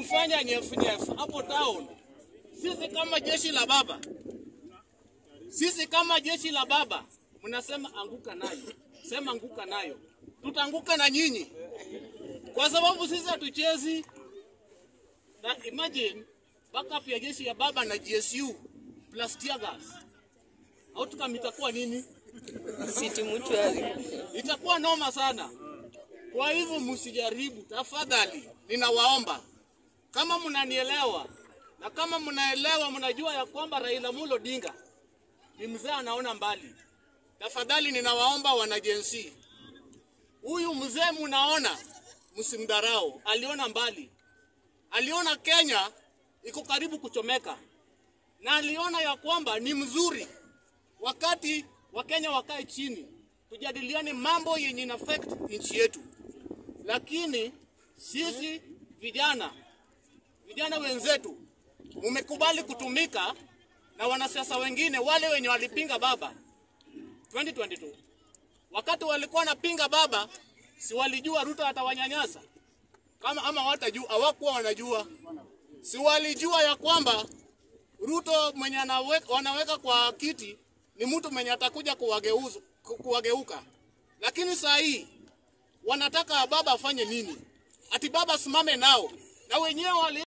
kufanya nyefu hapo town. Sisi kama jeshi la baba, sisi kama jeshi la baba, mnasema anguka nayo, sema anguka nayo, tutaanguka na nyinyi kwa sababu sisi hatuchezi na imagine backup ya jeshi ya baba na GSU plus tear gas. Outcome itakuwa nini? City Mutual. Itakuwa noma sana. Kwa hivyo msijaribu, tafadhali, ninawaomba kama mnanielewa na kama mnaelewa, mnajua ya kwamba Raila Amolo Odinga ni mzee anaona mbali. Tafadhali ninawaomba wanajensi, huyu mzee mnaona, msimdharau. Aliona mbali, aliona Kenya iko karibu kuchomeka, na aliona ya kwamba ni mzuri wakati Wakenya wakae chini tujadiliane mambo yenye ina affect nchi yetu, lakini sisi vijana vijana wenzetu mumekubali kutumika na wanasiasa wengine wale wenye walipinga baba 2022 wakati walikuwa wanapinga baba, si walijua Ruto atawanyanyasa kama ama watajua, hawakuwa wanajua, si walijua ya kwamba Ruto mwenye anaweka, wanaweka kwa kiti ni mtu mwenye atakuja kuwageuza ku- kuwageuka, lakini saa hii wanataka baba afanye nini? Ati baba asimame nao na wenyewe wali